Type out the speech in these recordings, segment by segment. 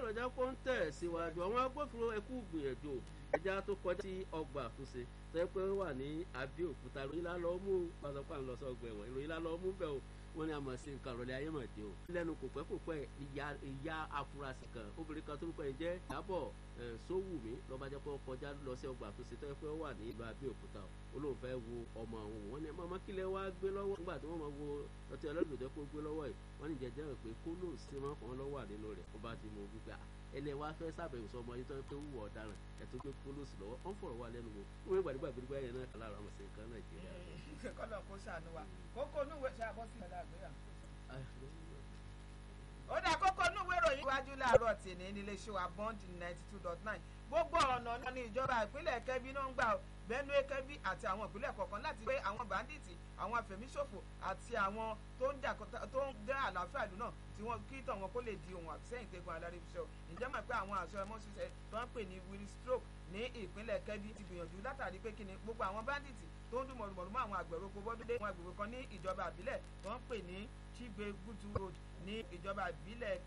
sọ̀rọ̀ já kó ń tẹ̀ síwájú àwọn agbófinró ẹkú gbìyànjú ẹja tó kọjá sí ọgbà àtúnṣe tó yẹ pé ó wà ní Abẹ́òkúta ìròyìn lálọ́ mú pàṣẹpà ń lọ sọ́gbà ẹ̀wọ̀n ìròyìn lálọ́ mú bẹ́ẹ̀ o wọ́n ní a mọ̀ sí nǹkan ìrọ̀lẹ́ ayé mọ̀ dé o. lẹ́nu kò pẹ́ kò pẹ́ ìyá afurasí kan obìnrin kan tó ń pẹ́ jẹ́ Ìyábọ̀ Sówùmí lọ́ba jẹ́ pé ó kọjá lọ sí ọgbà àtúnṣe tó yẹ pé ó wà ní ìlú Abẹ́òkúta o olóhùn fẹ́ wo ọmọ àwọn wọn ni màmá kílẹ̀ wá gbé lọ́wọ́ nígbà tí wọ́n máa wo ọtí ọlọ́dún kó gbé lọ́wọ́ yìí wọ́n ní jẹjẹ́ rẹ̀ pé kó lóò sí mọ́ kàn lọ́wọ́ nínú rẹ̀ ó bá ti mú wípé ẹlẹ́ wa fẹ́ sábẹ̀wò sọmọ yìí tó ń pé wúwo ọ̀daràn ẹ̀tọ́ pé kó lóò sí lọ́wọ́ wọ́n fọ̀rọ̀ wá lẹ́nu wò wọ́n gbàdúgbà gbẹdúgbà yẹn náà kàlára ọmọ sí nǹkan Nàìjíríà. kọ́lọ̀ kó ṣàánú wa kókó núwèé ṣe àbọ̀ sí ìlànà àgbéyà. ó dá kókó núwèé ìròyìn iwájú láàárọ̀ tèmi nílé iṣẹ́ wa bond ninety two dot nine gbogbo ọ̀nà náà ní ìjọba ìpínlẹ̀ Kẹ́bí náà ń gbà Benue Kẹ́bí àti àwọn ìpínlẹ̀ kọ̀ọ̀kan láti gbé àwọn bàndíìtì àwọn afẹ̀míṣòfò àti àwọn tó ń dá àlàáfíà ìlú náà tí wọ́n kí tàn wọn kó lè di ohun àfisẹ́yìn tẹ́gun adarí fi ṣe o ǹjẹ́ mọ̀ pé àwọn àṣọ ẹmọ́ ṣiṣẹ́ tó ń pè ní willy stroke ní ìpínlẹ̀ Kẹ́bí ti gbìyànjú látàrí pé kíni gbogbo àwọn bàndíìtì tó ń dún mọ̀rùmọ̀rù mọ́ àwọn àgbẹ̀rò kó bọ́dúndé àwọn àgbègbè kan ní ìjọba ìbílẹ̀ tó ń pè ní Chigbe Gutu Road ní ìjọba ìbílẹ̀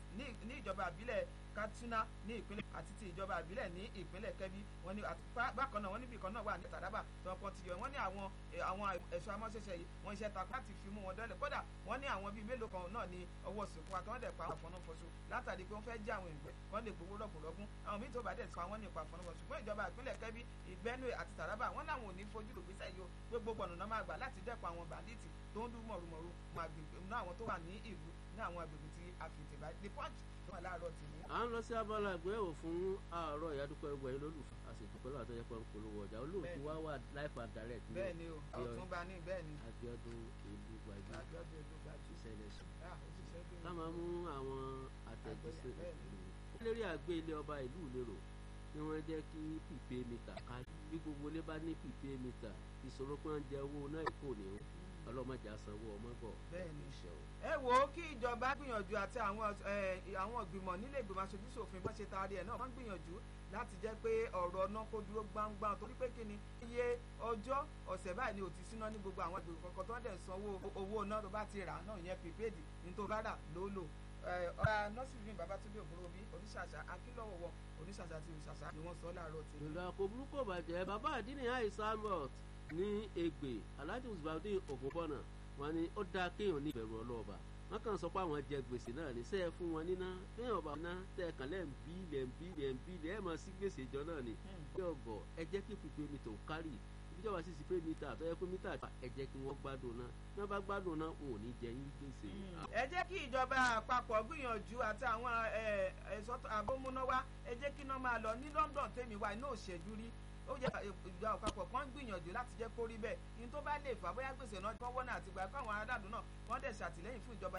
ní ìjọba ìbílẹ̀ Katsina ní ìpínlẹ̀ àti ti ìjọba ìbílẹ̀ ní ìpínlẹ̀ Kẹ́bí wọ́n ní bákan náà wọ́n níbi kan náà wà ní Taraba tó kàn ti yọ wọ́n ní àwọn àwọn ẹ̀ṣọ́ amọ́ṣẹ́ṣẹ́ yìí wọ́n iṣẹ́ takun láti fi mú wọn dọ́lẹ̀ kódà wọ́n ní àwọn bíi mélòó kan náà ní ọwọ́ sìnkú wa kí wọ́n dẹ̀ pa àwọn àfọ̀nàfọ̀ṣù látàrí pé wọ́n fẹ́ já àwọn ìgbẹ́ kí wọ́n lè gbowó rọ̀gùnrọ̀gùn àwọn míì tó bá dẹ̀ pa wọ́n nípa àfọ̀nàfọ̀ṣù ṣùgbọ́n ìjọba ìpínlẹ̀ Kẹ́bí Benue àti Taraba wọ́n láwọn ò ní fojú lò gbèsè yìí o pé gbogbo ọ̀nà máa gbà láti dẹ́kun àwọn bàndíìtì tó ń dún mọ̀rùmọ̀rù ní àwọn tó wà ní ìlú ní àwọn agbègbè tí a fi tèbá the punch tó wà láàárọ̀ tì ní. à ń lọ sí abala àgbéyẹ̀wò fún àárọ̀ ìyádúpẹ́ ẹgbẹ́ yìí lólùfẹ́ àṣetùpẹ́ lọ́wọ́ àtọ́jọ́ pé ń polówó ọjà olóòtú wá wà life and direct. bẹ́ẹ̀ ni o ọ̀túnba ní bẹ́ẹ̀ ni. Abíọ́dún ìlú gbàgbé Abíọ́dún ìlú gbàgbé ìṣẹ̀lẹ̀ sùn. òṣìṣẹ́ bí ká máa mú àwọn àtẹ̀jíṣẹ́ lérí àgbé ilé ọba ìlú ìlérò ni wọ́n jẹ́ kí pípé mítà ká bí gbogbo ilé bá ní pípé mítà ìṣòro pé wọ́n jẹ owó náà kò ní ọlọ́mọdé àsanwó ọmọ bọ̀. bẹ́ẹ̀ni ẹ wo kí ìjọba gbìyànjú àti àwọn àwọn ìgbìmọ̀ nílé ìgbìmọ̀ aṣojú ṣòfin bá ṣe taari ẹ̀ náà wọ́n gbìyànjú láti jẹ́ pé ọ̀rọ̀ náà kó dúró gbangban torí pé kí ni iye ọjọ́ ọ̀sẹ̀ báyìí ni ò ti síná ní gbogbo àwọn ìgbìmọ̀ kọ̀ọ̀kan tó ń dẹ̀ sanwó owó náà tó bá ti rà náà ìyẹn prepaid ní tó bá rà ló lò ọ̀rá nọ́sìrì babatunde ògbólóbí oníṣàṣà akílọ̀wọ̀wọ̀ oníṣàṣà àti òṣàṣà ni wọ́n sọ láàárọ̀ tí. ìlú àkóbúrúkọ bàjẹ́ bàbá àdínní àìsàmọ̀t ní Ègbè Alhaji Musbaudeen Ògúnbọ̀nà wọn ni ó dáa kéèyàn ní ìbẹ̀rù ọlọ́ọ̀bà wọn kàn sọ pé àwọn jẹ gbèsè náà ní sẹ́ẹ̀ fún wọn níná téèyàn ọba ná tẹ́ kàn lẹ́ ń bí lẹ́ ń bí lẹ́ ń bí lẹ́ ẹ̀ mọ̀ sí gbèsè ìjọ náà ni bí ọgọ̀ ẹ jẹ́ kí pípé mi tó kárì ìjọba sì sí pé mítà tó yẹ pé mítà ẹ jẹ́ kí wọ́n gbádùn náà tí wọ́n bá gbádùn náà wọn ò ní jẹ yín gbèsè. ẹ jẹ́ kí ìjọba àpapọ̀ gbìyànjú àti àwọn ẹ̀ṣọ́ àbómúnáwá ẹ jẹ́ kí iná máa lọ ní London tèmi wá iná òṣèjú rí ó yẹ ìjọ àpapọ̀ kan gbìyànjú láti jẹ́ kó rí bẹ́ẹ̀ ní tó bá lè fà bóyá gbèsè náà wọ́n wọ́n náà àtìgbà káwọn aráàlú náà wọ́n dẹ̀ ṣàtìlẹ́yìn fún ìjọba